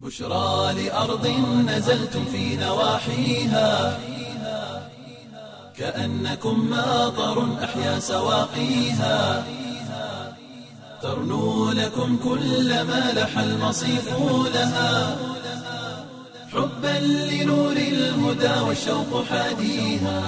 بشرى لأرض نزلتم في نواحيها كأنكم ماطر أحيا سواقيها ترنو لكم كل ما لح المصيف لها حبا لنور الهدى والشوق حاديها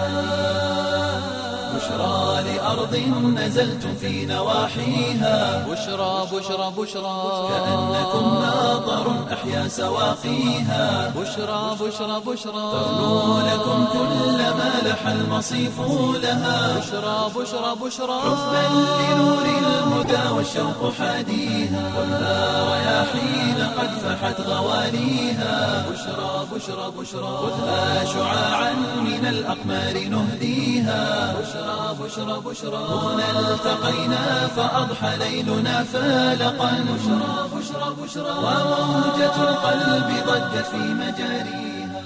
بشرى لأرض نزلتم في نواحيها بشرى بشرى بشرى كأنكم ماطر أحيا سواقيها بشرى بشرى بشرى ترنو لكم كل ما لح المصيف لها بشرى بشرى بشرى حبا لنور الهدى والشوق حاديها خذها رياحين قد فحت غواليها بشرى بشرى بشرى خذها شعاعا من الأقمار نهديها بشرى بشرى بشرى هنا التقينا فأضحى ليلنا فالقا بشرى بشرى بشرى وموجة القلب ضجت في مجاريها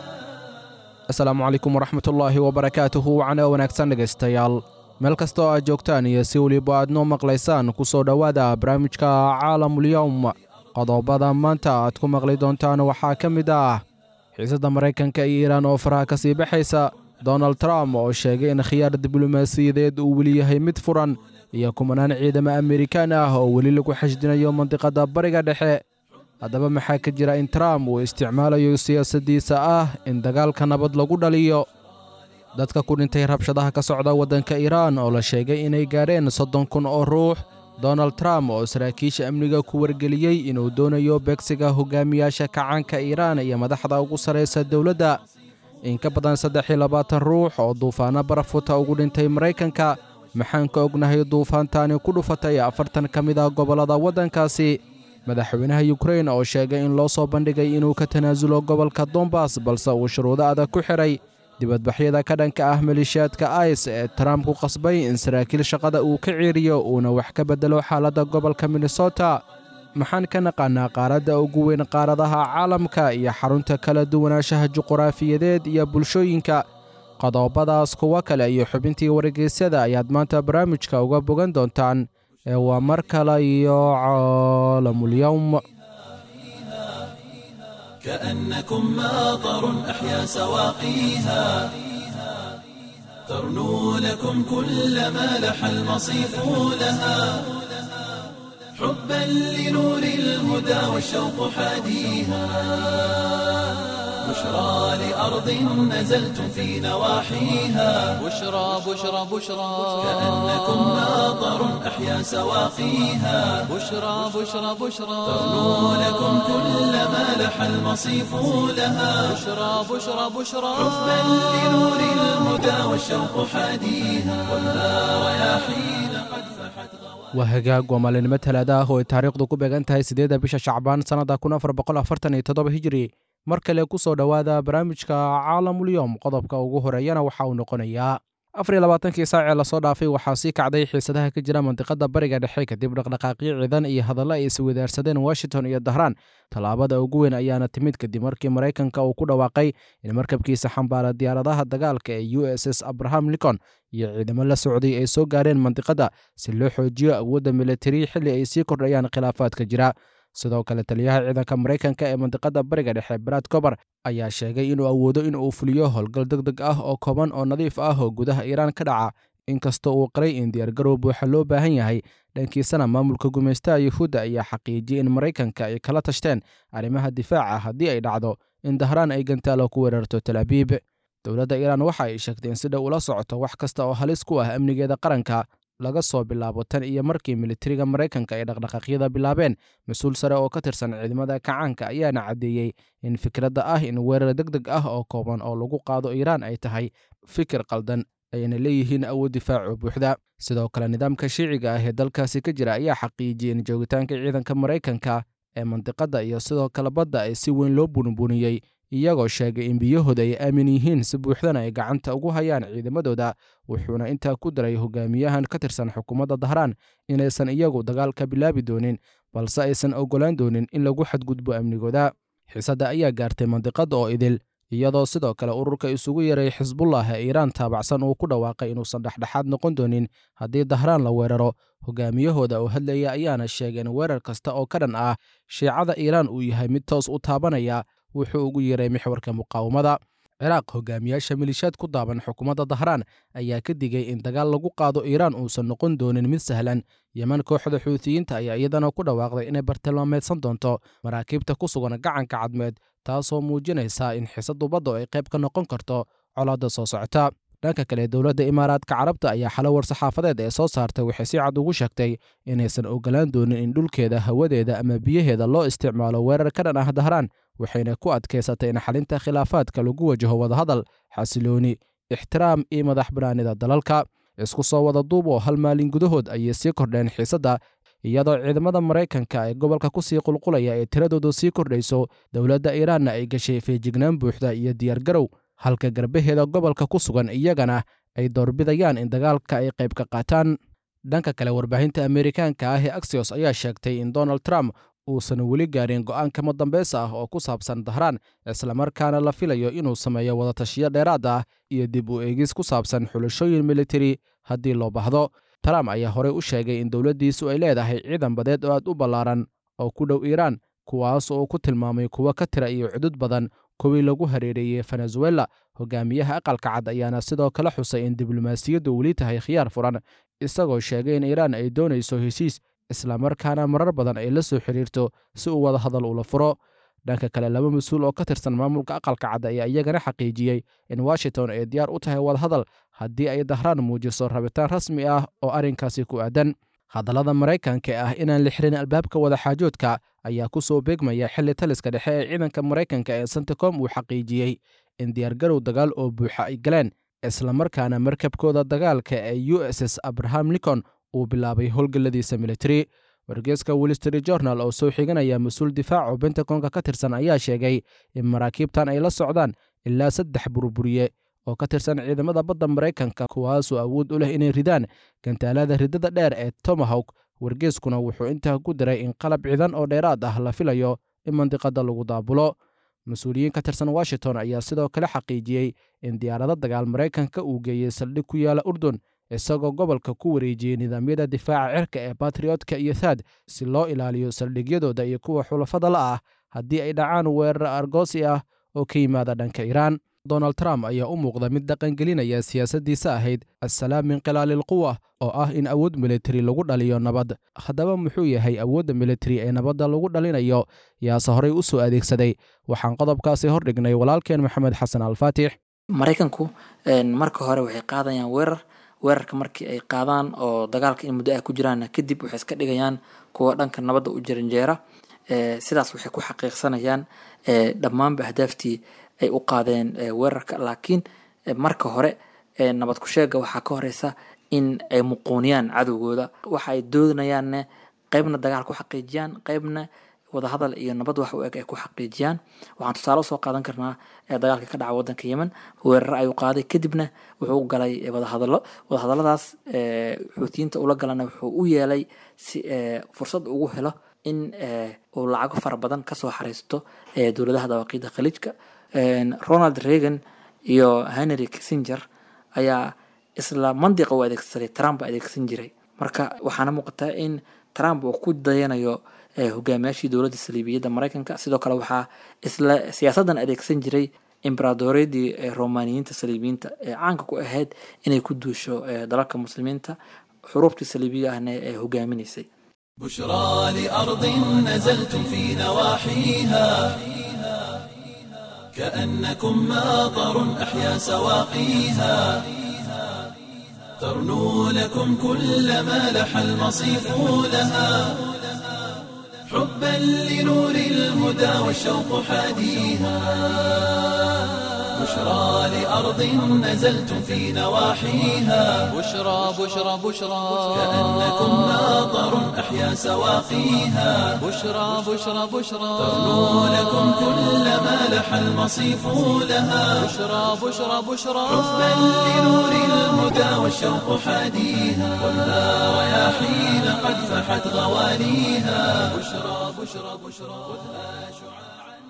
asalaamu calaykum waraxmatullaahi wabarakaatuhu wacna wanaagsan dhegaystayaal meel kasta oo aad joogtaan iyo si weliba aad noo maqlaysaan ku soo dhowaada barnaamijka caalamulyowm qodobada maanta aad ku maqli doontaan waxaa ka mid ah xiisadda maraykanka iyo iiraan oo faraha ka sii baxaysa donald trump oo sheegay in khiyaar diblomaasiyadeed uu weli yahay mid furan iyo kumanaan ciidamo amerikaan ah oo weli lagu xashdinayo mandiqadda bariga dhexe haddaba maxaa ka jira in trump uu isticmaalayo siyaasaddiisa ah in dagaalka nabad lagu dhaliyo dadka ku dhintay rabshadaha ka socda waddanka iiraan oo la sheegay inay gaadheen soddon kun oo ruux donald trump oo saraakiisha amniga ku wargeliyey inuu doonayo beegsiga hogaamiyaasha kacaanka iiraan iyo madaxda ugu sarraysa dowladda in ka badan saddex iyo labaatan ruux oo duufaanno barafuta ugu dhintay maraykanka maxaan ka ognahay duufaantaani ku dhufatay afartan ka mid ah gobollada waddankaasi madaxweynaha yukrain oo sheegay in loo soo bandhigay inuu ka tanaasulo gobolka dombas balse uu shuruudo adag ku xidhay dibadbaxyada ka dhanka ah maleeshiyaadka is ee trump ku qasbay in saraakiil shaqada uu ka ciiriyo uuna wax ka beddelo xaaladda gobolka minnesota maxaan ka naqaanaa qaaradda ugu weyn qaaradaha caalamka iyo xarunta kala duwanaanshaha juquraafiyadeed iyo bulshooyinka qodobadaas kuwo kale iyo xubintii wargeysyada ayaad maanta barnaamijka uga bogan doontaan ee waa mar kale iyo caalamulyowm كأنكم ماطر أحيا سواقيها ترنو لكم كل ما لح المصيف لها حبا لنور الهدى والشوق حاديها بشرى لأرض نزلتم في نواحيها بشرى بشرى بشرى كأنكم ماطر أحيا سواقيها بشرى بشرى بشرى ترنو لكم كل ما لح المصيف لها بشرى بشرى بشرى حبا لنور الهدى والشوق حاديها خذها رياحين قد فحت غواليها waa hagaag waa maalinimo talaada ah oo ay taariikhdu ku beegan tahay siddeedda bisha shacbaan sannadda kun afar boqol afartan iyo toddoba hijiri mar kale ku soo dhowaada barnaamijka caalamulyoom qodobka ugu horeeyana waxa uu noqonayaa afar iyo labaatankii saacee lasoo dhaafay waxaa sii kacday xiisadaha ka jira mandiqada bariga dhexe kadib dhaqdhaqaaqyo ciidan iyo hadallo ay iswadaarsadeen washington iyo dahraan tallaabada ugu weyn ayaana timid kadib markii maraykanka uu ku dhawaaqay in markabkiisa xambaara diyaaradaha dagaalka ee u s s abraham lincoln iyo ciidamo la socday ay soo gaareen mandiqada si loo xoojiyo awoodda militari xilli ay sii kordhayaan khilaafaadka jira sidoo kale taliyaha ciidanka maraykanka ee mandiqada bariga dhexe brad cober ayaa sheegay inuu awoodo in uu fuliyo howlgal deg deg ah oo kooban oo nadiif ah oo gudaha iiraan ka dhaca inkastoo uu qaray in diyaargarow buuxa loo baahan yahay dhankiisana maamulka gumaystaha yuhuudda ayaa xaqiijiyey in maraykanka ay kala tashteen arrimaha difaaca haddii ay dhacdo in dahraan ay gantaalo ku weerarto tal abiib dowladda iiraan waxa ay sheegtay in si dhow ula socoto wax kasta oo halis ku ah amnigeeda qaranka laga soo bilaabo tan iyo markii militariga maraykanka ay dhaqdhaqaaqyada bilaabeen mas-uul sare oo ka tirsan ciidamada kacaanka ayaana caddeeyey in fikradda ah in weerar deg deg ah oo kooban oo lagu qaado iiraan ay tahay fikir qaldan ayna leeyihiin awood difaac oo buuxda sidoo kale nidaamka shiiciga ah ee dalkaasi ka jira ayaa xaqiijiyey in joogitaanka ciidanka maraykanka ee mandiqadda iyo sidoo kale badda ay si weyn loo bunbuniyey iyagoo sheegay in biyahooda ay aamin yihiin si buuxdana ay gacanta ugu hayaan ciidamadooda wuxuuna intaa ku daray hogaamiyahan ka tirsan xukuumadda dahraan inaysan iyagu dagaalka bilaabi doonin balse aysan oggolaan doonin in lagu xadgudbo amnigooda xiisadda ayaa gaartay mandiqadda oo idil iyadoo sidoo kale ururka isugu yaray xisbullah ee iiraan taabacsan uu ku dhawaaqay inuusan dhexdhexaad noqon doonin haddii dahraan la weeraro hogaamiyahooda oo hadlaya ayaana sheegay in weerar kasta oo ka dhan ah shiicada iiraan uu yahay mid toos u taabanaya wuxuu ugu yeeray mixwarka muqaawamada ciraaq hogaamiyaasha milishaad ku daaban xukuumadda dahraan ayaa ka digay in dagaal lagu qaado iiraan uusan noqon doonin mid sahlan yeman kooxda xuutiyiinta ayaa iyadana ku dhawaaqday inay bartilmaameedsan doonto maraakiibta ku sugan gacanka cadmeed taasoo muujinaysa in xisadu badda ay qayb ka noqon karto colaadda soo socota dhanka kale dowladda imaaraadka carabta ayaa xalo war-saxaafadeed ee soo saartay waxay si cad ugu sheegtay inaysan ogolaan doonin in dhulkeeda hawadeeda ama biyaheeda loo isticmaalo weerar ka dhan ah dahraan waxayna ku adkaysatay in xalinta khilaafaadka lagu wajaho wadahadal xasilooni ixtiraam iyo madax banaanida dalalka isku soo wada duub oo hal maalin gudahood ayay sii kordheen xiisadda iyadoo ciidamada maraykanka ee gobolka ku sii qulqulaya ee tiradoodu sii kordhayso dowladda iiraanna ay gashay feejignaan buuxda iyo diyaargarow halka garbaheeda gobolka ku sugan iyagana ay doorbidayaan in dagaalka ay qayb ka qaataan dhanka kale warbaahinta ameerikaanka ah ee axios ayaa sheegtay in donald trump uusan weli gaarin go'aanka madambeysa ah oo ku saabsan dahraan islamarkaana la filayo inuu sameeyo wadatashiyo dheeraad ah iyo dib u eegis ku saabsan xulashooyin militari haddii loo baahdo trump ayaa horey u sheegay in dowladdiisu ay leedahay ciidan badeed oo aad u ballaaran oo ku dhow iiraan kuwaas oo ku tilmaamay kuwo ka tira iyo cudud badan kuwii lagu hareereeyey venezuela hogaamiyaha aqalka cad ayaana sidoo kale xusay in diblomaasiyaddu weli tahay khiyaar furan isagoo sheegay in iiraan ay doonayso heshiis islamarkaana marar badan ay la soo xiriirto si uu wada hadal ula furo dhanka kale laba mas-uul oo ka tirsan maamulka aqalka cad ayaa iyagana xaqiijiyey in washington ay diyaar u tahay wadahadal haddii ay dahraan muujiso rabitaan rasmi ah oo arrinkaasi ku aadan hadallada maraykanka ah inaan la xirin albaabka wadaxaajoodka ayaa ku soo beegmaya xilli taliska dhexe ee ciidanka maraykanka ee santicom uu xaqiijiyey in diyaargarow dagaal oo buuxa ay galeen islamarkaana markabkooda dagaalka ee u s s abraham lincoln uu bilaabay howlgalladiisa military wargeeska wall street journal oo soo xiganaya mas-uul difaac oo bentagonka ka tirsan ayaa sheegay in maraakiibtan ay la socdaan ilaa saddex burburiye oo ka tirsan ciidamada badda maraykanka kuwaasoo awood u leh inay ridaan gantaalada ridada dheer ee tomahawk wargeeskuna wuxuu intaa ku diray in qalab ciidan oo dheeraad ah la filayo in mandiqada lagu daabulo mas-uuliyiin ka tirsan washington ayaa sidoo kale xaqiijiyey in diyaarado dagaal maraykanka uu geeyey saldhig ku yaala urdun isagoo gobolka ku wareejiyey nidaamyada difaaca cirka ee batriotka iyo thaad si loo ilaaliyo saldhigyadooda iyo kuwa xulafada la ah haddii ay dhacaan weerar argoosi ah oo ka yimaada dhanka iiraan donald trump ayaa u muuqda mid dhaqangelinaya siyaasaddiisa ahayd assalaam min khilaali quwa oo ah in awood militari lagu dhaliyo nabad haddaba muxuu yahay awoodda militari ee nabadda lagu dhalinayo yaase horey u soo adeegsaday waxaan qodobkaasi hordhignay walaalkeen maxamed xasan alfaatix maraykanku marka hore waxay qaadayaan weerar weerarka markii ay qaadaan oo dagaalka in muddo ah ku jiraan kadib waxay iska dhigayaan kuwa dhanka nabadda u jaranjeera sidaas waxay ku xaqiiqsanayaan dhammaanba ahdaaftii ay u qaadeen weerarka laakiin marka hore nabad ku sheega waxaa ka horeysa in ay muquuniyaan cadowgooda waxa ay doodanayaanne qeybna dagaal ku xaqiijiyaan qeybna wadahadal iyo nabad wax u eg ay ku xaqiijiyaan waxaan tusaale usoo qaadan karnaa dagaalka ka dhaca wadanka yemen weerar ayuu qaaday kadibna wuxuu galay wadahadalo wadahadaladaas xuutiyiinta ula galana wuxuu u yeelay si fursad ugu helo in uu lacago fara badan kasoo xariisto dowladaha dawaaqiida khaliijka ronald reagan iyo henry kissinger ayaa isla mandiqa u adeegsaday trump adeegsan jiray marka waxaana muuqataa in trump uu ku dayanayo hogaamiyaashii dowladda saliibiyadda maraykanka sidoo kale waxaa isla siyaasaddan adeegsan jiray imberadoryadii romaniyiinta saliibiyiinta ee caanka ku ahayd inay ku duusho dalalka muslimiinta xuruubtii saliibiga ahna ee hogaaminaysay بشرى لأرض نزلتم في نواحيها كأنكم ماطر أحيا سواقيها ترنو لكم كل ما لح المصيف لها حبا لنور الهدى والشوق حاديها بشرى لأرض نزلتم في نواحيها بشرى بشرى بشرى كأنكم ماطر أحيا سواقيها بشرى بشرى بشرى ترنو لكم كل ما لح المصيف لها بشرى بشرى بشرى حبا لنور الهدى والشوق حاديها ولا رياحين قد فحت غواليها بشرى بشرى بشرى خذها شعاعا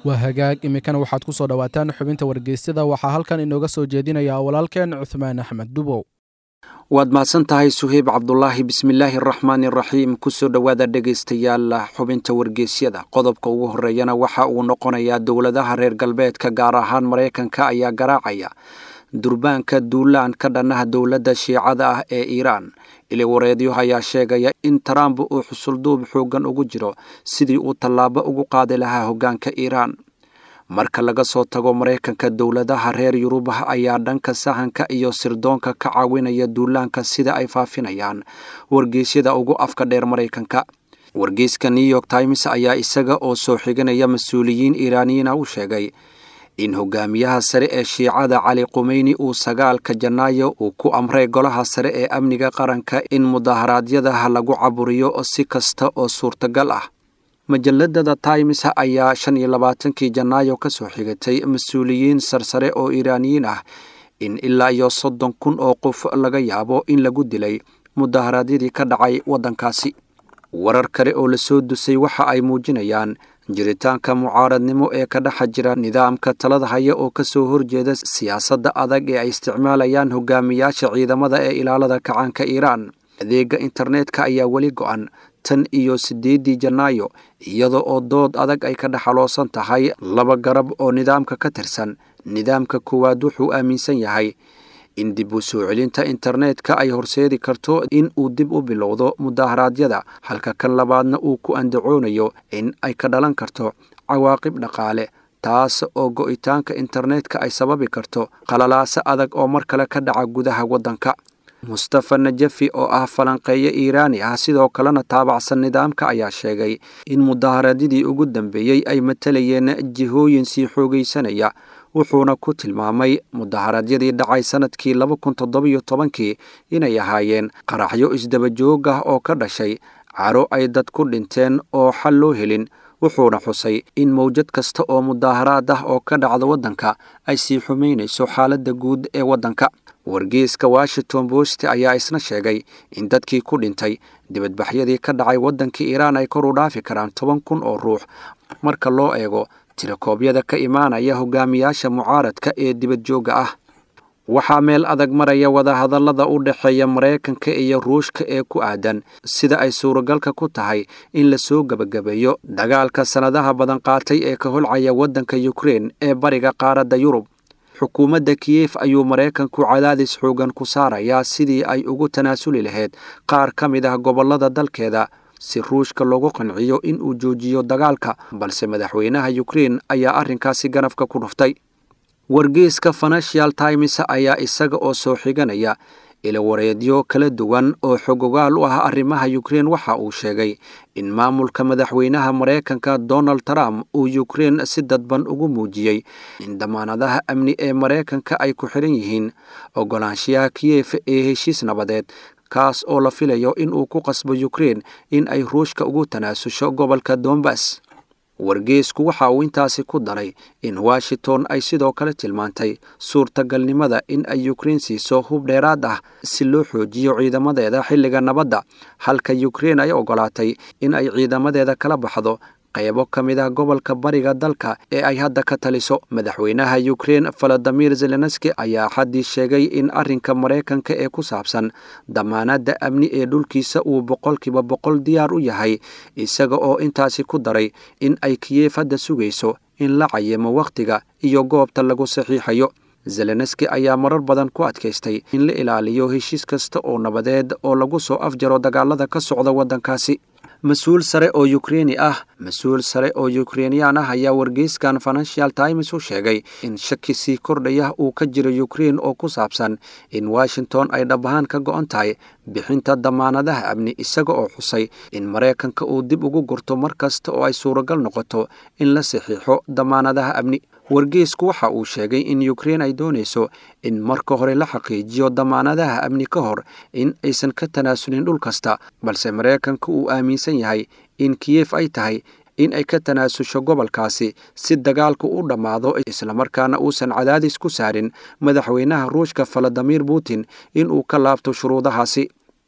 waa hagaag iminkana waxaad ku soo dhowaataan xubinta wargeysyada waxaa halkan inooga soo jeedinaya walaalkeen cuthmaan axmed dubow waad mahadsan tahay suheyb cabdulaahi bismillaahi araxmaani araxiim kusoo dhowaada dhegaystayaal xubinta wargeysyada qodobka ugu horeeyana waxa uu noqonayaa dowladaha reer galbeedka gaar ahaan maraykanka ayaa garaacaya durbaanka duulaan ka dhannaha dowladda shiicada ah ee iiraan iliwareedyo ayaa sheegaya in trump uu xusulduub xooggan ugu jiro sidii uu tallaabo ugu qaadi lahaa hoggaanka iiraan marka laga soo tago maraykanka dowladaha reer yurubah ayaa dhanka sahanka iyo sirdoonka ka caawinaya duulaanka sida ay faafinayaan wargeysyada ugu afka dheer maraykanka wargeyska new york times ayaa isaga oo soo xiganaya mas-uuliyiin iiraaniyiina u sheegay in hogaamiyaha sare ee shiicada cali qumeyni uu sagaalka janaayo uu ku amray golaha sare ee amniga qaranka in mudaharaadyadaha lagu caburiyo si kasta oo suurtagal ah majalladada times ayaa shan iyo labaatankii janaayo ka soo xigatay mas-uuliyiin sarsare oo iiraaniyiin ah in ilaa iyo soddon kun oo qof laga yaabo in lagu dilay mudaharaadyadii ka dhacay waddankaasi warar kale oo lasoo dusay waxa ay muujinayaan jiritaanka mucaaradnimo ee ka dhexa jira nidaamka talada haya oo ka soo horjeeda siyaasadda adag ee ay isticmaalayaan hogaamiyaasha ciidamada ee ilaalada kacaanka iiraan adeega internetka ayaa weli go-an tan iyo siddeeddii janaayo iyada oo dood adag ay ka dhexaloosan tahay laba garab oo nidaamka ka tirsan nidaamka koowaad wuxuu aaminsan yahay in dib u soo celinta internetka ay horseedi karto in uu dib u bilowdo mudaharaadyada halka kan labaadna uu ku andacoonayo in ay ka dhalan karto cawaaqib dhaqaale taas oo go'itaanka internetka ay sababi karto qalalaaso adag oo mar kale ka dhaca gudaha waddanka mustafa najafi oo ah falanqeeye iiraani ah sidoo kalena taabacsan nidaamka ayaa sheegay in mudaharaadyadii ugu dambeeyey ay matalayeen jihooyin sii xoogaysanaya wuxuuna ku tilmaamay mudaharaadyadii dhacay sanadkii laba kun toddobiyo tobankii inay ahaayeen qaraxyo isdaba joog ah oo ka dhashay caro ay dad ku dhinteen oo xal loo helin wuxuuna xusay in mawjad kasta oo mudaaharaad ah oo ka dhacda waddanka ay sii xumaynayso xaaladda guud ee waddanka wargeyska washington post ayaa isna sheegay in dadkii ku dhintay dibadbaxyadii ka dhacay waddankii iiraan ay kor u dhaafi karaan toban kun oo ruux marka loo eego tirakoobyada ka imaanaya hogaamiyaasha mucaaradka ee dibadjoogga ah waxaa meel adag maraya wadahadallada u dhexeeya maraykanka iyo ruushka ee ku aadan sida ay suuragalka ku tahay in lasoo gebagabeeyo dagaalka sannadaha badan qaatay ee ka holcaya waddanka yukrein ee bariga qaaradda yurub xukuumadda kiyef ayuu maraykanku cadaadis xoogan ku saarayaa sidii ay ugu tanaasuli lahayd qaar ka mid ah gobollada dalkeeda si ruushka loogu qanciyo in uu joojiyo dagaalka balse madaxweynaha yukrein ayaa arrinkaasi ganafka ku dhuftay wargeyska financial times ayaa isaga oo soo xiganaya ilawareedyo kala duwan oo xogogaal u ah arrimaha yukrein waxa uu sheegay in maamulka madaxweynaha maraykanka donald trump uu yukrein si dadban ugu muujiyey in damaanadaha amni ee maraykanka ay ku xiran yihiin ogolaanshiyaha kiyef ee heshiis nabadeed kaas oo la filayo in uu ku qasbo yukrein in ay ruushka ugu tanaasusho gobolka dombas wargeysku waxa uu intaasi ku daray in washington ay sidoo kale tilmaantay suurtagalnimada in ay yukrein siiso hub dheeraad ah si loo xoojiyo ciidamadeeda xilliga nabadda halka yukrein ay ogolaatay in ay ciidamadeeda kala baxdo qaybo ka mid ah gobolka bariga dalka ee ay hadda ka taliso madaxweynaha yukrein valadimir zelenski ayaa xaddii sheegay in arrinka maraykanka ee ku saabsan damaanadda amni ee dhulkiisa uu boqolkiiba boqol diyaar u yahay isaga oo intaasi ku daray in ay kiyef hadda sugayso in la cayimo wakhtiga iyo goobta lagu saxiixayo zelenski ayaa marar badan ku adkaystay in la ilaaliyo heshiis kasta oo nabadeed oo lagu soo afjaro dagaalada ka socda waddankaasi mas-uul sare oo yukreini ah mas-uul sare oo yukreiniyaan ah ayaa wargeyskan financial times u sheegay in shaki sii kordhaya uu ka jiro yukrein oo ku saabsan in washington ay dhab ahaan ka go-on tahay bixinta damaanadaha amni isaga oo xusay in maraykanka uu dib ugu gurto mar kasta oo ay suuragal noqoto in la saxiixo damaanadaha amni wargeysku waxa uu sheegay in yukrein ay doonayso in marka hore la xaqiijiyo damaanadaha amni ka hor in aysan ka tanaasulin dhul kasta balse maraykanka uu aaminsan yahay in kiyef ay tahay in ay ka tanaasusho gobolkaasi si dagaalku u dhammaado islamarkaana uusan cadaadis ku saarin madaxweynaha ruushka valadimir putin in uu ka laabto shuruudahaasi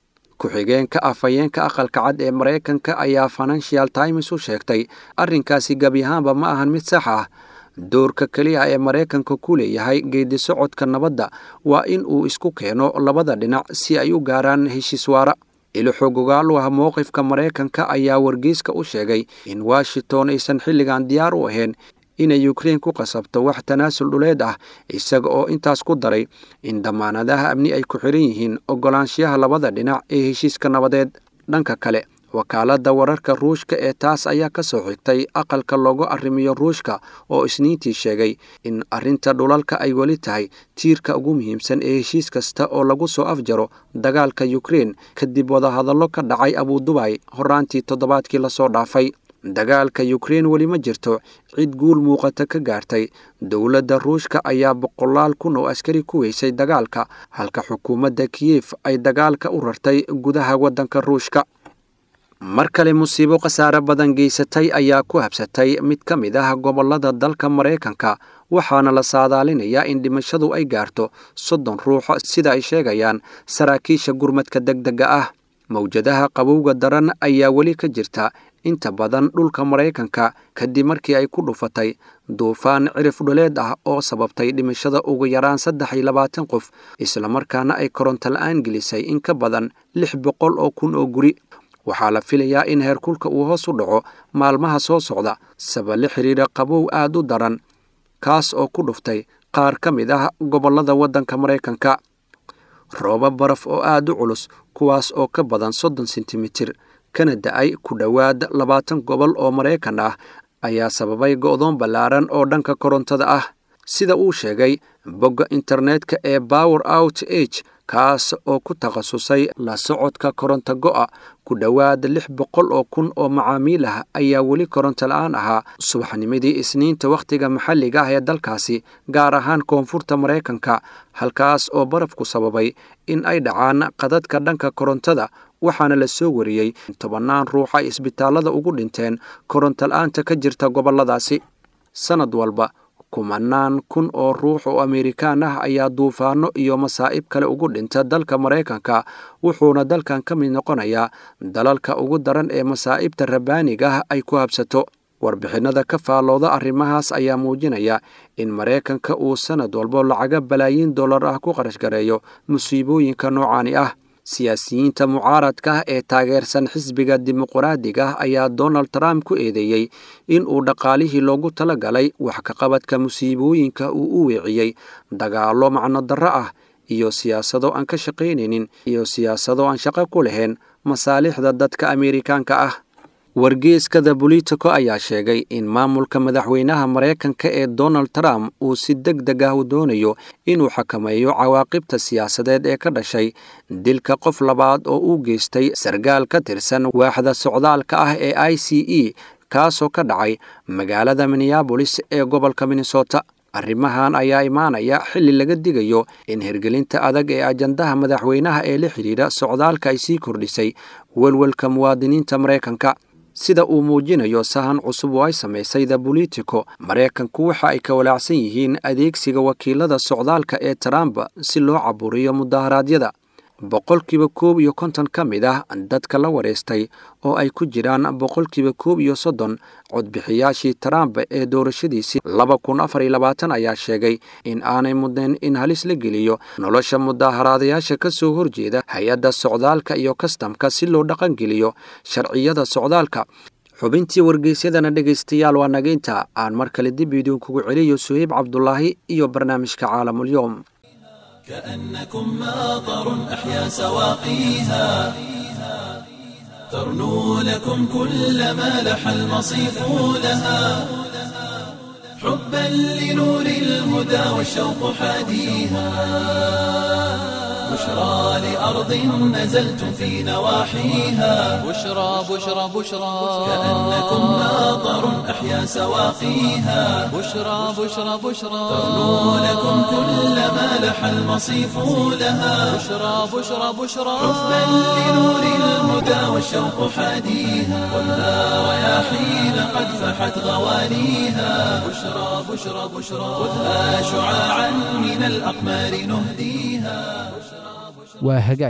ku-xigeenka afhayeenka aqalka cad ee maraykanka ayaa financial times u sheegtay arrinkaasi gebi ahaanba ma ahan mid sax ah doorka keliya ee maraykanka ku leeyahay geedi socodka nabadda waa in uu isku keeno labada dhinac si ay u gaaraan heshiis waara ilixog ogaal u ah mowqifka maraykanka ayaa wargeyska u sheegay in washington aysan xilligan diyaar u ahayn inay ukrein ku qasabto wax tanaasul dhuleed ah isaga oo intaas ku daray in damaanadaha amni ay ku xiran yihiin ogolaanshiyaha labada dhinac ee heshiiska nabadeed dhanka kale wakaaladda wararka ruushka ee taas ayaa ka soo xigtay aqalka loogu arrimiyo ruushka oo isniintii sheegay in arrinta dhulalka ay weli tahay tiirka ugu muhiimsan ee heshiis kasta oo lagu soo afjaro dagaalka ukrein kadib wadahadallo ka dhacay abudubay horaantii toddobaadkii lasoo dhaafay dagaalka ukrein weli ma jirto cid guul muuqata ka gaartay dowladda ruushka ayaa boqolaal kun oo askari ku weysay dagaalka halka xukuumadda kiyef ay dagaalka u rartay gudaha waddanka ruushka mar kale musiibo khasaare badan geysatay ayaa ku habsatay mid ka mid ah gobollada dalka maraykanka waxaana la saadaalinayaa in dhimashadu ay gaarto soddon ruux sida ay sheegayaan saraakiisha gurmadka degdega ah mawjadaha qabowga daran ayaa weli ka jirta inta badan dhulka maraykanka kadib markii ay ku dhufatay duufaan cirif dhuleed ah oo sababtay dhimashada ugu yaraan saddex iyo labaatan qof islamarkaana ay koronto la-aan gelisay in ka badan lix boqol oo kun oo guri waxaa la filayaa in heerkulka uu hoos u dhaco maalmaha soo socda saba la xiriira qabow aad u daran kaas oo ku dhuftay qaar ka mid ah gobollada waddanka maraykanka rooba baraf oo aad u culus kuwaas oo ka badan soddon sentimitir kana da-ay ku dhowaad labaatan gobol oo maraykan ah ayaa sababay go'doon ballaaran oo dhanka korontada ah sida uu sheegay bogga internetka ee power out age kaas oo ku takhasusay la socodka koronto go'a ku dhowaad lix boqol oo kun oo macaamiil ah ayaa weli koronto la-aan ahaa subaxnimadii isniinta wakhtiga maxalliga ah ee dalkaasi gaar ahaan koonfurta maraykanka halkaas oo barafku sababay in ay dhacaan qadadka dhanka korontada waxaana la soo wariyey tobannaan ruux ay isbitaallada ugu dhinteen koronto la-aanta ka jirta gobolladaasi sannad walba kumanaan kun oo ruux oo amerikaan ah ayaa duufaano iyo masaa'ib kale ugu dhinta dalka maraykanka wuxuuna dalkan ka mid noqonayaa dalalka ugu daran ee masaa'ibta rabbaaniga ah ay ku habsato warbixinada ka faallooda arrimahaas ayaa muujinaya in maraykanka uu sannad walbo lacaga balaayiin dollar ah ku qarash gareeyo musiibooyinka noocaani ah siyaasiyiinta mucaaradka ah ee taageersan xisbiga dimuqraadiga ah ayaa donald trump ku eedeeyey in uu dhaqaalihii loogu tala galay wax ka qabadka musiibooyinka uu u weeciyey dagaallo macno darro ah iyo siyaasado aan ka shaqaynaynin iyo siyaasado aan shaqo ku lahayn masaalixda dadka ameerikaanka ah wargeeskada bolitico ayaa sheegay in maamulka madaxweynaha maraykanka ee donald trump uu si deg deg ah u doonayo inuu xakameeyo cawaaqibta siyaasadeed ee ka dhashay dilka qof labaad oo uu geystay sargaal ka tirsan waaxda socdaalka ah ee i c e kaasoo ka dhacay magaalada minneabolis ee gobolka minnesota arrimahan ayaa imaanaya xilli laga digayo in hirgelinta adag ee ajandaha madaxweynaha ee la xidhiidha socdaalka ay sii kordhisay welwelka muwaadiniinta maraykanka sida uu muujinayo sahan cusub oo ay samaysay the bolitico maraykanku waxa ay ka walaacsan yihiin adeegsiga wakiilada socdaalka ee trump si loo caburiyo mudaharaadyada boqolkiiba koob iyo konton ka mid ah dadka la wareystay oo ay ku jiraan boqolkiiba koob iyo soddon codbixiyaashii trump ee doorashadiisii laba kun afar iyo labaatan ayaa sheegay in aanay mudnayn in halis la geliyo nolosha mudaaharaadayaasha ka soo horjeeda hay-adda socdaalka iyo kastamka si loo dhaqangeliyo sharciyada socdaalka xubintii wargeysyadana dhegaystayaal waa nageynta aan mar kale dib idinkugu celiyo suheyb cabdulaahi iyo barnaamijka caalamulyoom كأنكم ماطر أحيا سواقيها ترنو لكم كل ما لح المصيف لها حبا لنور الهدى والشوق حاديها بشرى لأرض نزلتم في نواحيها بشرى بشرى بشرى كأنكم ماطر أحيا سواقيها بشرى بشرى بشرى ترنو لكم كل ما لح المصيف لها بشرى بشرى بشرى حبا لنور الهدى والشوق حاديها ولا رياحين قد فحت غوانيها بشرى بشرى بشرى خذها شعاعا من الأقمار نهديها waa hagaag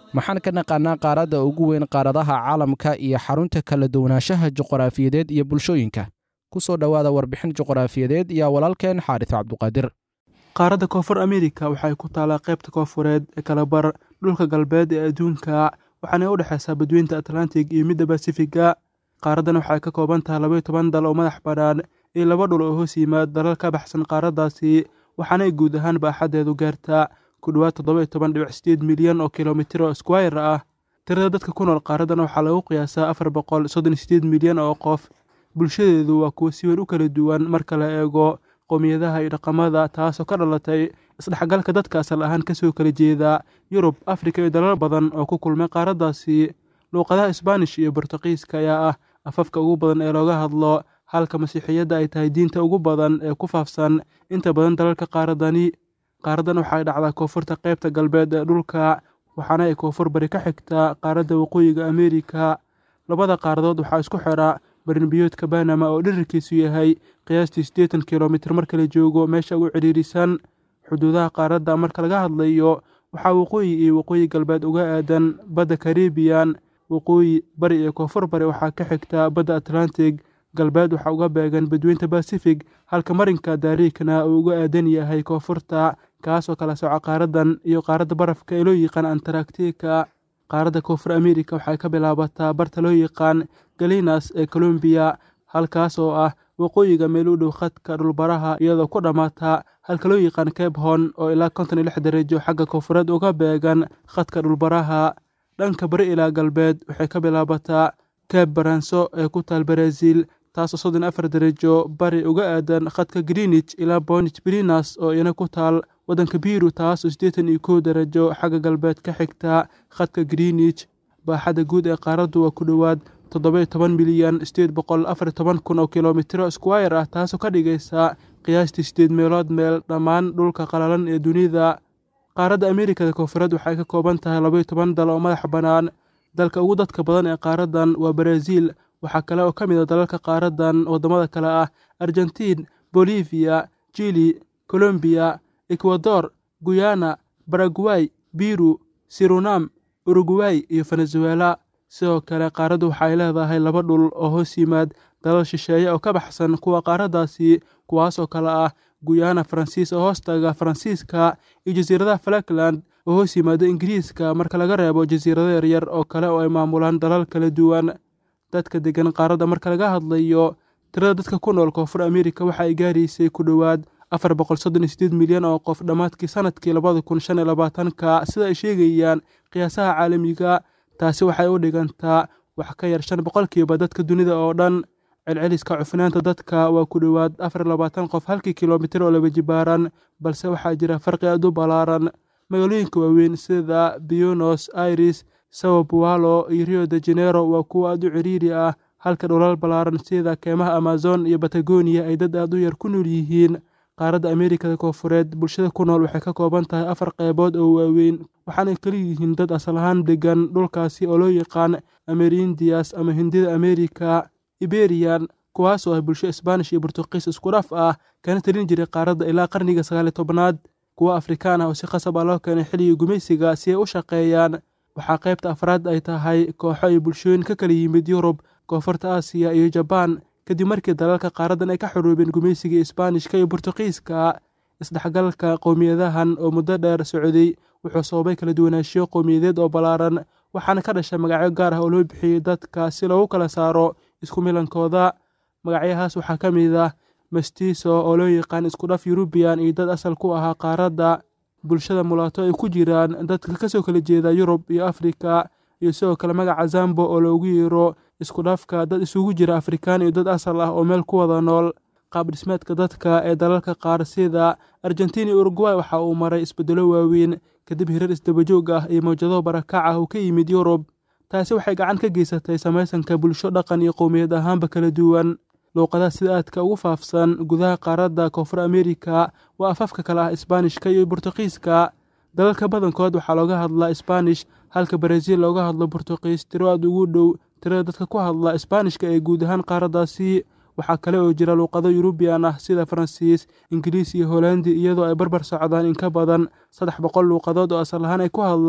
maxaan ka naqaanaa qaaradda ugu weyn qaaradaha caalamka iyo xarunta kala duwanaanshaha juqraafiyadeed iyo bulshooyinka ku soo dhowaada warbixin juqraafiyadeed iyo walaalkeen xaaris cabduqaadir qaaradda koonfur amerika waxay ku taalaa qaybta koonfureed ee kalabar dhulka galbeed ee adduunka waxaana u dhexaysaa badweynta atlantic iyo midda basifiga qaaraddan waxay ka kooban tahay labaiyo toban dal oo madax bannaan iyo laba dhul oo hoos yimaad dalal ka baxsan qaaraddaasi waxaanay guud ahaan baaxaddeedu gaartaa ku dhowaad toddoba-iyo toban dhibic sideed milyan oo kilomitir oo squire ah tirada dadka ku nool qaaraddan waxaa lagu qiyaasaa afar boqol soddon iyo sideed milyan oo qof bulshadeedu waa kuwo si weyn u kala duwan marka la eego qowmiyadaha iyo dhaqamada taasoo ka dhalatay isdhexgalka dadka asal ahaan kasoo kala jeeda yurub afrika iyo dalal badan oo ku kulmay qaaraddaasi luuqadaha isbaanish iyo bortuqiiska ayaa ah afafka ugu badan ee looga hadlo halka masiixiyadda ay tahay diinta ugu badan ee ku faafsan inta badan dalalka qaaraddani qaaraddan waxay dhacdaa koonfurta qaybta galbeed ee dhulka waxaana ay koonfur bari ka xigtaa qaaradda waqooyiga ameerika labada qaaradood waxaa isku xidha barinbiyoodka banama oo dhirirkiisu yahay qiyaastii siddeetan kilomitir marka la joogo meesha ugu cidhiirisan xuduudaha qaaradda marka laga hadlayo waxaa waqooyi iyo waqooyi galbeed uga aadan badda karibiyan waqooyi bari iyo koonfur bari waxaa ka xigta badda atlantic galbeed waxaa uga beegan badweynta basifig halka marinka daariikna uu uga aadan yahay koonfurta kaasoo kala soca qaaraddan iyo qaaradda barafka ee loo yaqaan antaractika qaaradda koonfur amerika waxay ka bilaabataa barta loo yaqaan galinas ee colombiya halkaas oo ah waqooyiga meel u dhow khadka dhulbaraha iyadoo ku dhammaata halka loo yaqaan cape hon oo ilaa konton iyo lix darajo xagga koonfureed uga beegan khadka dhulbaraha dhanka bari ilaa galbeed waxay ka bilaabataa cape baranso ee ku taal baraasiil taasoo soddon afar darajo bari uga aadan khadka greenwich ilaa bonich brinas oo iyana ku taal waddanka biru taasoo siddeetan iyo kow darajo xagga galbeed ka xigta khadka greenwich baaxadda guud ee qaaraddu waa ku dhowaad toddoba-iyo toban milyan sideed boqol afar iyo toban kun oo kilomitiro squire ah taasoo ka dhigaysa qiyaastii sideed meelood meel dhammaan dhulka qalalan ee dunida qaaradda ameerikada koonfureed waxay ka kooban tahay labaiyo toban dal oo madax bannaan dalka ugu dadka badan ee qaaraddan waa baraaziil waxaa kale oo ka mid a dalalka qaaraddan waddamada kale ah argentiin bolivia jili colombiya ekwador guyana baraguay biru sirunam uruguay iyo venezuela sidoo kale qaaraddu waxay leedahay laba dhul oo hoos yimaad dalal shisheeye oo ka baxsan kuwa qaaraddaasi kuwaasoo kale ah guyana faransiis oo hoostaga faransiiska iyo jasiiradaha falakland oo hoos yimaada ingiriiska marka laga reebo jasiirado yaryar oo kale oo ay maamulaan dalal kala duwan dadka degan qaaradda marka laga hadlayo tirada dadka ku nool koonfur amerika waxa ay gaaraysay ku dhowaad afar boqol soddon iyo sideed milyan oo qof dhammaadkii sanadkii labada kun shan iyo labaatanka sida ay sheegayaan qiyaasaha caalamiga taasi waxay u dhigantaa wax ka yar shan boqolkiiba dadka dunida oo dhan celceliska cufnaanta dadka waa ku dhowaad afar iyo labaatan qof halkii kilomitir oo laba jibaaran balse waxaa jira farqi aad u ballaaran magaalooyinka waaweyn sida buenos aires sao paulo iyo rio de janeiro waa kuwo aad u ciriiri ah halka dhulal ballaaran sida keemaha amazon iyo batagoniya ay dad aad u yar ku nool yihiin qaaradda ameerikada koonfureed bulshada ku nool waxay ka kooban tahay afar qeybood oo waaweyn waxaanay kala yihiin dad asal ahaan degan dhulkaasi oo loo yaqaan amerindias ama hindida ameerika iberian kuwaasoo ah bulsho isbaanish iyo burtuqiis isku dhaf ah kana talin jiray qaaradda ilaa qarniga sagaaliyo tobnaad kuwa afrikaan ah oo si khasab ah loo keenay xilligii gumaysiga si ay u shaqeeyaan waxaa qaybta afraad ay tahay kooxo iyo bulshooyin ka kala yimid yurub koonfurta aasiya iyo jabaan kadib markii dalalka qaaraddan ay ka xuruubeen gumaysigii isbaanishka iyo burtuqiiska isdhexgalka qowmiyadahan oo muddo dheer socday wuxuu sababay kala duwanaanshiyo qowmiyadeed oo ballaaran waxaana ka dhashay magacyo gaar ah oo loo bixiyey dadka si loogu kala saaro isku milankooda magacyahaas waxaa ka mid ah mastiso oo loo yaqaan isku dhaf yurubiyan iyo dad asal ku ahaa qaaradda bulshada mulaato ay ku jiraan dadka kasoo kala jeeda yurub iyo afrika iyo sidoo kale magaca zambo oo loogu yeero isku dhafka dad isugu jira afrikaan iyo dad asal ah oo meel ku wada nool qaab dhismeedka dadka ee dalalka qaar sida argentiin iyo uruguay waxa uu maray isbeddelo waaweyn kadib hirar isdabajoog ah iyo mawjado barakac ah oo ka yimid yurub taasi waxay gacan ka geysatay samaysanka bulsho dhaqan iyo qowmiyad ahaanba kala duwan luuqadaha sida aadka ugu faafsan gudaha qaaradda koonfur amerika waa afafka kale ah isbaanishka iyo burtuqiiska dalalka badankood waxaa looga hadlaa isbaanish halka baraasiil looga hadlo burtuqiis tiro aad ugu dhow tirada dadka ku hadla isbaanishka ee guud ahaan qaaraddaasi waxaa kale oo jira luuqado yurubiyan ah sida faransiis ingiriis iyo holandi iyadoo ay barbar socdaan in ka badan saddex boqol luuqadood oo asal ahaan ay ku hadlaan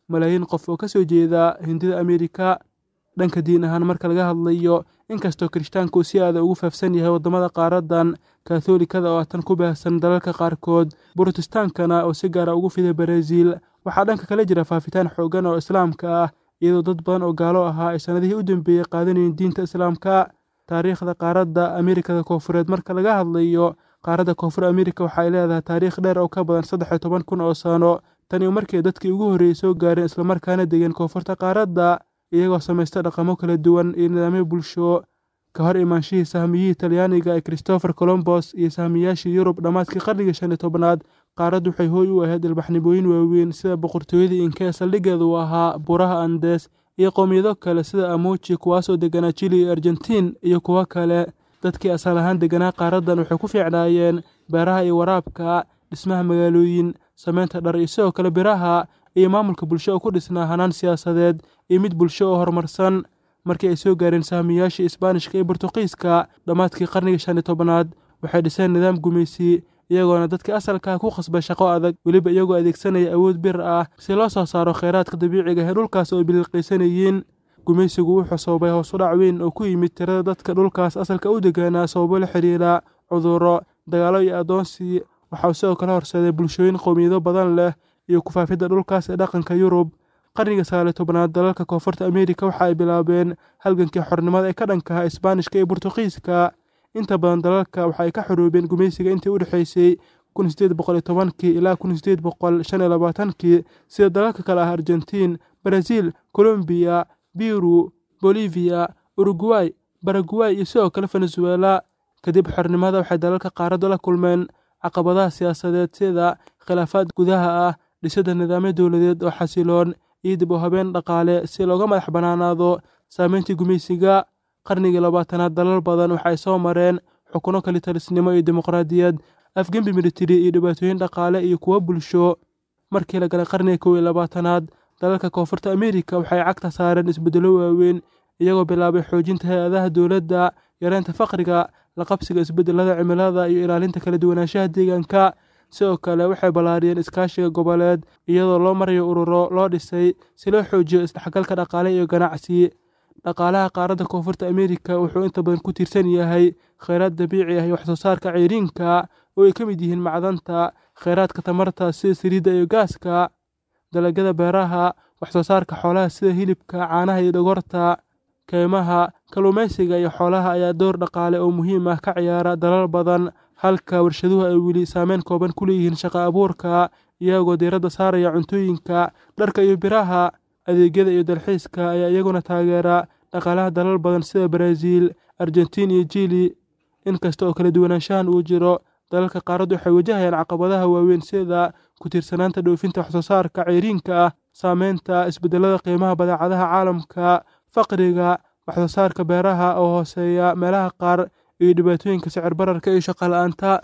malaayiin qof oo ka soo jeeda hindida ameerika dhanka diin ahaan marka laga hadlayo inkastoo kirishtaanka uu si aada ugu faafsan yahay waddamada qaaradan kathoolikada oo tan ku baahsan dalalka qaarkood borotestaankana oo si gaara ugu fiday baraaziil waxaa dhanka kale jira faafitaan xoogan oo islaamka ah iyadoo dad badan oo gaalo ahaa ay sannadihii u dambeeyey qaadanayeen diinta islaamka taariikhda qaaradda ameerikada koofureed marka laga hadlayo qaaradda koonfur ameerika waxa ay leedahay taariikh dheer oo ka badan saddex iyo toban kun oo sano tani markii dadkii ugu horreeyey soo gaareen islamarkaana degeen koonfurta qaaradda iyagoo samaysta dhaqamo kala duwan iyo nidaamyo bulsho ka hor imaanshihii sahmiyihii talyaaniga ee christopher colombos iyo sahmiyaashii yurub dhammaadkii qarnigii shan iyo tobnaad qaaraddu waxay hooy u ahayd ilbaxnimooyin waaweyn sida boqortooyadii inka ee saldhiggeeda uu ahaa buraha andes iyo qowmiyado kale sida amoji kuwaasoo deganaa jili iyo argentiin iyo kuwo kale dadkii asal ahaan deganaa qaaraddan waxay ku fiicnaayeen beeraha iyo waraabka dhismaha magaalooyin samaynta dhar iyo sidoo kale biraha iyo maamulka bulsho oo ku dhisnaa hanaan siyaasadeed iyo mid bulsho oo horumarsan markii ay soo gaareen sahmiyaashii isbaanishka iyo bortuqiiska dhammaadkii qarnigii shan iyo tobnaad waxay dhiseen nidaam gumaysi iyagoona dadkii asalkaa ku khasbay shaqo adag weliba iyagoo adeegsanaya awood bir ah si loo soo saaro kheyraadka dabiiciga ee dhulkaas oo ay biliilqaysanayeen gumaysigu wuxuu sababay hoos u dhac weyn oo ku yimid tirada dadka dhulkaas asalka u degaanaa sababo la xiriira cudurro dagaallo iyo addoonsi waxauu sidoo kale horseeday bulshooyin qowmiyado badan leh iyo kufaafidda dhulkaas ee dhaqanka yurub qarniga sagaaliyo tobnaad dalalka koonfurta ameerika waxa ay bilaabeen halgankii xornimada ee ka dhankaha isbaanishka iyo bortuqiiska inta badan dalalka waxa ay ka xoroobeen gumaysiga intii u dhexaysay kun sideed boqol iyo tobankii ilaa kun sideed boqol shan iyo labaatankii sida dalalka kale ah argentiin baraziil colombiya biru boliviya uruguay baraguay iyo sidoo kale venezuela kadib xornimada waxay dalalka qaaradda la kulmeen caqabadaha siyaasadeed sida khilaafaad gudaha ah dhisidda nidaamyo dowladeed oo xasiloon iyo dib u habeen dhaqaale si looga madax bannaanaado saameyntii gumaysiga qarnigii labaatanaad dalal badan waxa ay soo mareen xukuno kalitalisnimo iyo dimuqraadiyad afgembi militari iyo dhibaatooyin dhaqaale iyo kuwo bulsho markii la galay qarniga kow iyo labaatanaad dalalka koonfurta ameerika waxay cagta saareen isbeddello waaweyn iyagoo bilaabay xoojinta hay-adaha dowladda yareynta faqriga la qabsiga isbeddelada cimilada iyo ilaalinta kala duwanaanshaha deegaanka sidoo kale waxay ballaariyeen iskaashiga goboleed iyadoo loo marayo ururo loo dhisay si loo xoojiyo isdhexgalka dhaqaale iyo ganacsi dhaqaalaha qaaradda koonfurta ameerika wuxuu inta badan ku tiirsan yahay kheyraad dabiici ah iyo waxsoo saarka ceyriinka oo ay ka mid yihiin macdanta kheyraadka tamarta sida saliidda iyo gaaska dalagyada beeraha waxsoo saarka xoolaha sida hilibka caanaha iyo dhogorta keymaha kalluumaysiga iyo xoolaha ayaa door dhaqaale oo muhiim ah ka ciyaara dalal badan halka warshaduhu ay weli saameyn kooban ku leeyihiin shaqo abuurka iyagoo diiradda saaraya cuntooyinka dharka iyo biraha adeegyada iyo dalxiiska ayaa iyaguna taageera dhaqaalaha dalal badan sida baraaziil argentiin iyo jili inkasta oo kala duwanaanshahan uu jiro dalalka qaaraddu waxay wajahayaan caqabadaha waaweyn sida ku tiirsanaanta dhoofinta waxsoo saarka ceyriinka ah saameynta isbeddelada qiimaha badeecadaha caalamka faqriga waxsoo saarka beeraha oo hooseeya meelaha qaar iyo dhibaatooyinka sicir bararka iyo shaqo la'aanta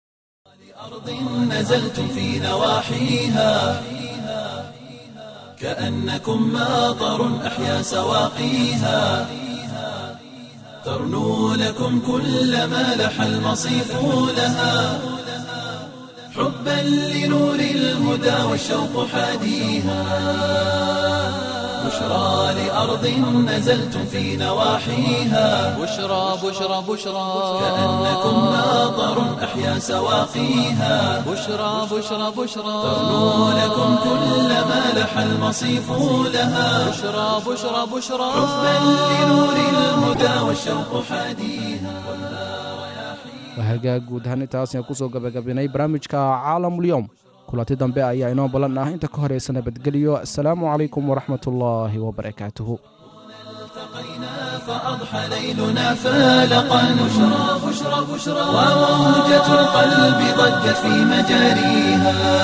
أرض نزلتم في نواحيها كأنكم ماطر أحيا سواقيها ترنو لكم كل ما لح المصيف لها حبا لنور الهدى والشوق حاديها بشرى لأرض نزلتم في نواحيها بشرى بشرى بشرى كأنكم ماطر أحيا سواقيها بشرى بشرى بشرى ترنو لكم كل ما لح المصيف لها بشرى بشرى بشرى حبا لنور الهدى والشوق حاديها waa hagaag guud ahaan intaasna kusoo gabagabinay barnaamijka caalamulyoom kulanti dambe ayaa inoo ballan ah inta ka horeysa nabadgelyo asalaamu calaykum waraxmatullaahi wabarakaatuhu فأضحى ليلنا فالقا بشرى بشرى بشرى وموجة القلب ضجت في مجاريها